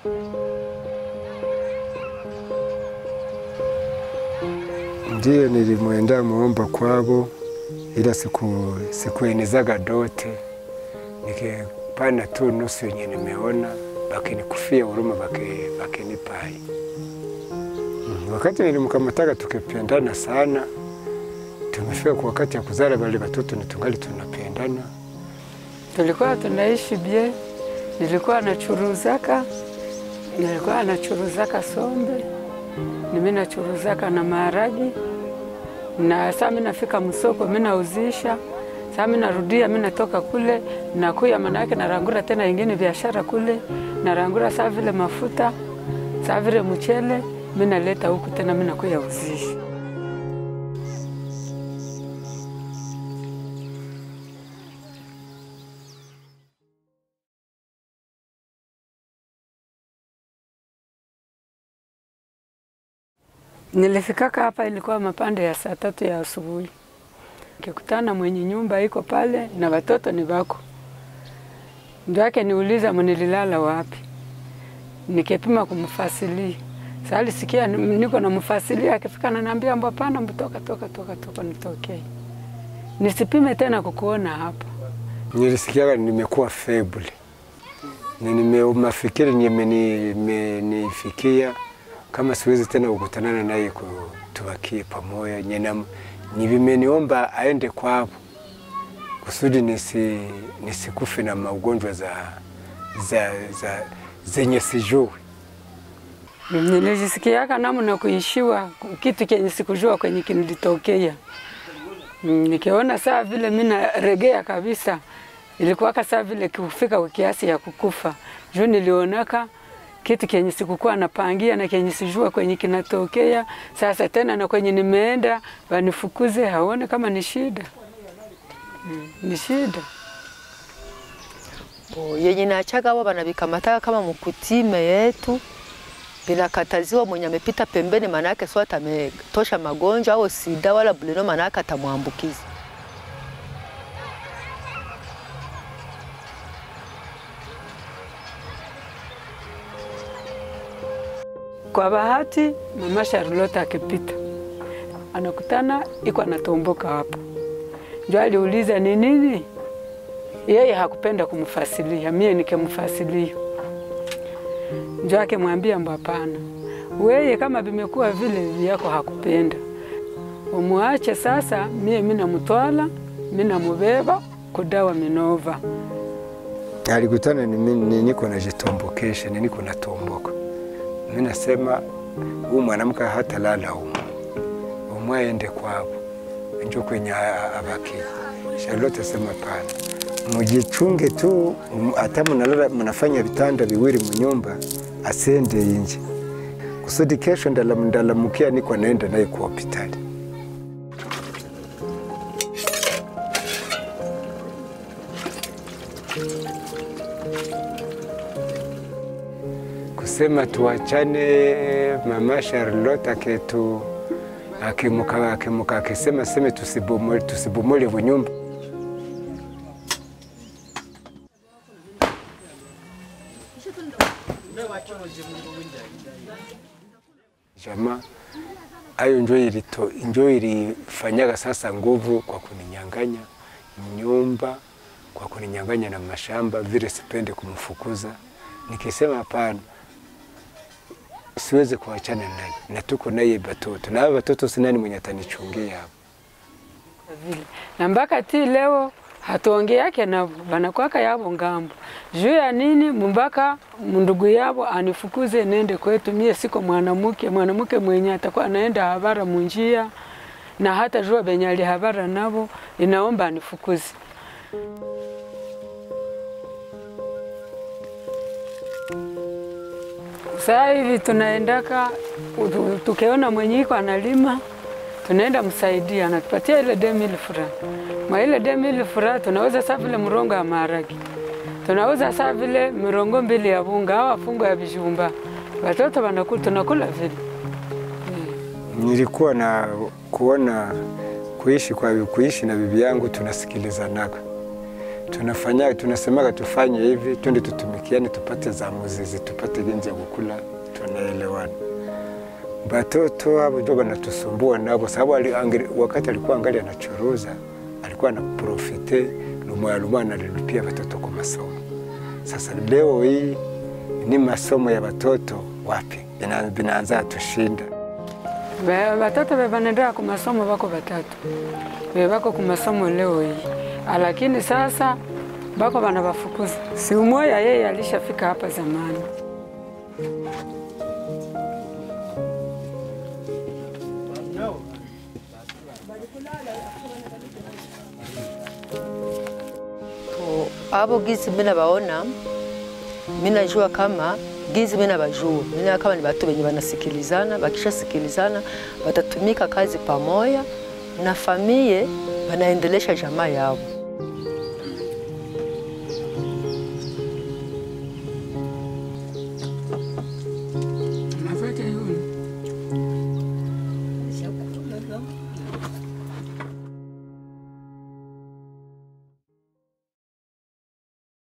Ndiyo, nilimwenda muomba kwabo, ila siku sikuenezaga dote, nikipana tu nusu yenye nimeona, bakinikufia huruma, baki- bakinipai. Mm, Wakati nilimkamataga tukipendana sana, tumefika kwa wakati ya kuzala wale watoto ni tungali tunapendana. Tulikuwa tunaishi bie, nilikuwa nachuruzaka, nilikuwa nachuruzaka sombe, nimi nachuruzaka na maharagi, na saa mi nafika msoko mi nauzisha, saa mi narudia, mi natoka kule nakuya, manake narangura tena ingine biashara kule, narangura saa vile mafuta, saa vile mchele, mi naleta huku tena mi nakuya uzisha. Nilifikaka hapa ilikuwa mapande ya saa tatu ya asubuhi, nikikutana mwenye nyumba iko pale na watoto ni wako, ndio yake niuliza mnililala wapi, nikipima kumfasilia sasa alisikia ni- niko namfasilia, akifika ananiambia mbwa pana mtoka toka toka toka nitokee, nisipime tena kukuona hapa. Nilisikiaga nimekuwa feble, Ni nime mafikiri nimenifikia kama siwezi tena kukutanana naye ku- tubakie pamoja. Nyena nivimeniomba aende kwavo kusudi nisi, nisikufe na maugonjwa za, za, za zenye sijui. Nilijisikiaka namna kuishiwa kitu kenye sikujua kwenye kinilitokea. Mm, Nikiona saa vile mimi naregea kabisa, ilikuwaka saa vile kufika kwa kiasi ya kukufa juu nilionaka kitu kenye sikukuwa napangia na kenye sijua kwenye kinatokea. Sasa tena na kwenye nimeenda wanifukuze, haone kama ni shida Mm, ni shida. Bo, yenye nachaga wao wanavikamataga kama mkutime yetu bila kataziwa, mwenye amepita pembeni, manake sio ametosha magonjwa au sida wala buleno, manake atamwambukiza. Kwa bahati mama Charlotte akipita anakutana iko anatomboka hapo, ndio aliuliza ni nini. Yeye hakupenda kumfasilia, mie nikimfasilia, ndio akimwambia mba hapana, weye kama vimekuwa vile vyako hakupenda, umwache sasa. Mie minamutwala minamubeba kudawa Minova. Alikutana ni mimi ni- niko najitombokesha, ni niko natomboka. Mimi nasema huyu mwanamke hata lala humu, umwe aende kwao, njo kwenye a- abaki. Charlotte asema pana, mujichunge tu, m- hata mnalala mnafanya vitanda viwili munyumba, asende inje kusudi kesho ndalam- ndalamukia niko naenda naye kwa hospitali. kusema tuachane. Mama Charlotte aketu akimuka akimuka akisema seme tusibomole tusibomole bunyumba. Jamaa ayo njo ilito njo ilifanyaga sasa nguvu kwa kuninyang'anya nyumba, kwa kuninyang'anya na mashamba, vile sipende kumfukuza. Nikisema hapana, siwezi kuachana naye na tuko naye batoto na hao batoto sinani mwenye atanichungia hapo. vile na mpaka ti leo hatuongeake navo wanakwaka yavo ngambo juu ya nini mpaka ndugu yavo anifukuze nende kwetu. Mie siko mwanamke, mwanamke mwenye atakuwa anaenda habara munjia na hata jua benye alihabara navo, inaomba anifukuze. Saa hivi tunaendaka tu- tukiona mwenye iko analima tunaenda msaidia, anatupatia ile demili fura. Mwa ile demili fura tunauza saa vile mrongo ya maharagi, tunauza saa vile mirongo mbili ya bunga au fungo ya vijumba, watoto wanakula, tunakula vile. Nilikuwa na kuona kuishi kwa kuishi na bibi yangu tunasikilizanaga, tunafanya tunasemaga tufanye hivi, twende tutumikiane, tupate za muzizi, tupate genzi ya kukula, tunaelewana. Batoto abo ndio banatusumbua nabo, sababu ali- angeli- wakati alikuwa angali anachuruza alikuwa anaprofite lumwa lumwa analipia watoto kwa masomo. Sasa leo hii ni masomo ya watoto wapi Bina- binaanza tushinda. Be- Batoto bebanendea ku masomo bako batatu be bako ku masomo leo hii, lakini sasa bako bana bafukuza. Si umoya yeye alishafika hapa zamani. To, abo gizi mina baona mina jua kama gizi mina bajua mina kama ni batu benye banasikilizana, bakishasikilizana batatumika kazi pamoya na famie banaendelesha jamaa yao.